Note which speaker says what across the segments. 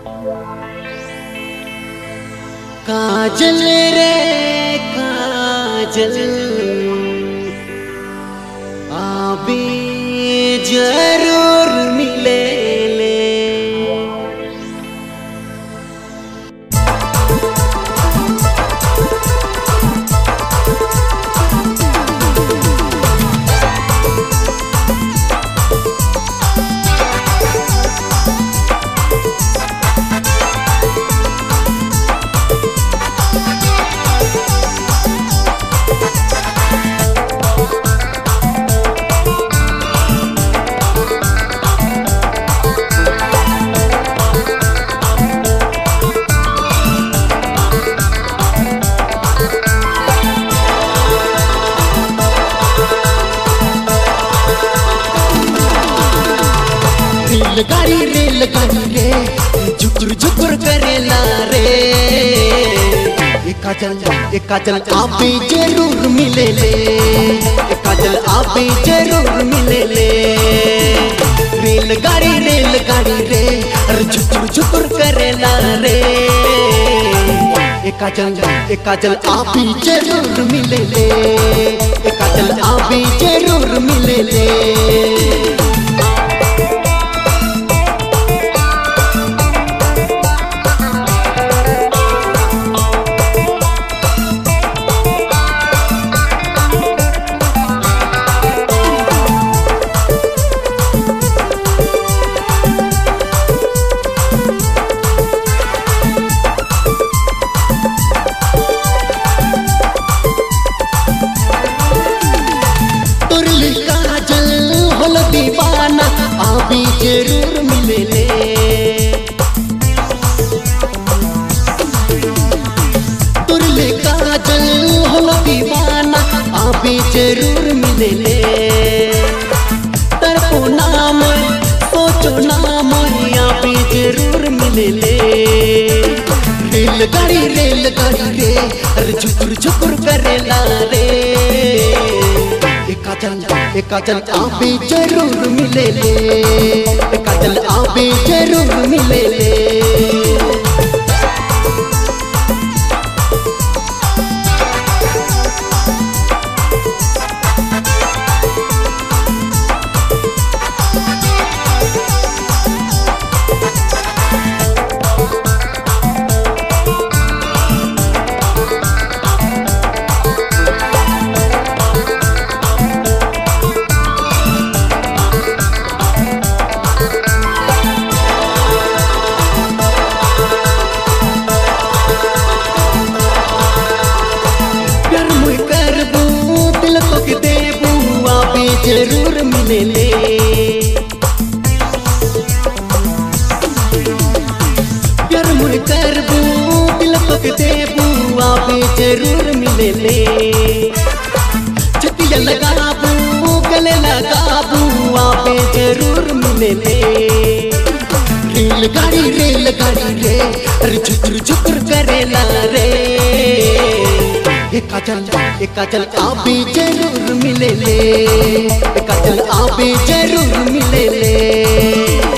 Speaker 1: काजल रे काजल आबे जरूर मिले ले रेलगाड़ी रेलगाड़ी रे झुकुर झुकुर करेला रे एक काजल एक काजल आपे जरूर मिले ले एक काजल आपे जरूर मिले ले रेलगाड़ी रेलगाड़ी रे अरे झुकुर झुकुर करेला रे एक काजल एक काजल आपे जरूर मिले ले एक काजल आपे जरूर मिले ले तुरली काजल होल दीवाना आबी जरूर मिले ले तुरली काजल होल दीवाना आबी जरूर मिले ले तरपो नाम सोचो नाम आबी जरूर मिले ले रेलगाड़ी रेलगाड़ी रे अरे झुकुर झुकुर करेला रे एक काजल एक काजल आबे जरूर मिले ले एक काजल आबे जरूर मिले ले प्यार मुई करबू दिल तो के देबू आबे जरूर मिले ले प्यार मुई करबू दिल तो के देबू आबे जरूर मिले ले छतिया लगाबू गले लगाबू आबे जरूर मिले ले रेलगाड़ी रेलगाड़ी रे अरे झुकुर झुकुर करेला रे एक काजल एक काजल आबे जरूर मिले ले एक काजल आबे जरूर मिले ले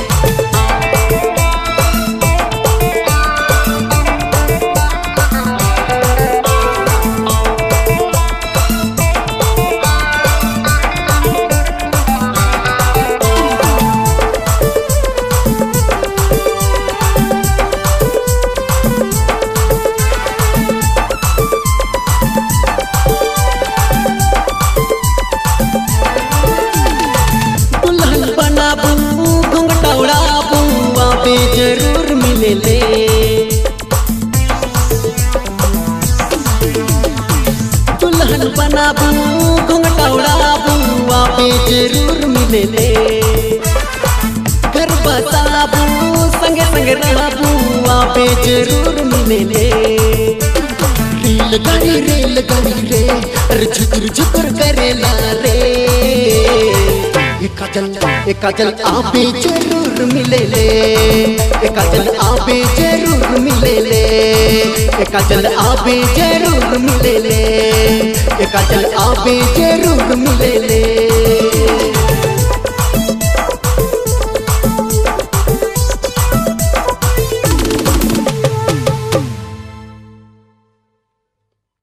Speaker 1: दुल्हन बनाबू घुंघटा उड़ाबू आबे जरूर मिले ले दुल्हन बनाबू घुंघटा उड़ाबू आबे जरूर मिले ले घर बसाबू संगे संगे रहबू आबे जरूर मिले ले रेलगाड़ी रेलगाड़ी रे अरे झुकुर झुकुर करेला रे एक काजल एक काजल आबे जरूर मिले ले एक काजल आबे जरूर मिले ले एक काजल आबे जरूर मिले ले एक काजल आबे जरूर मिले ले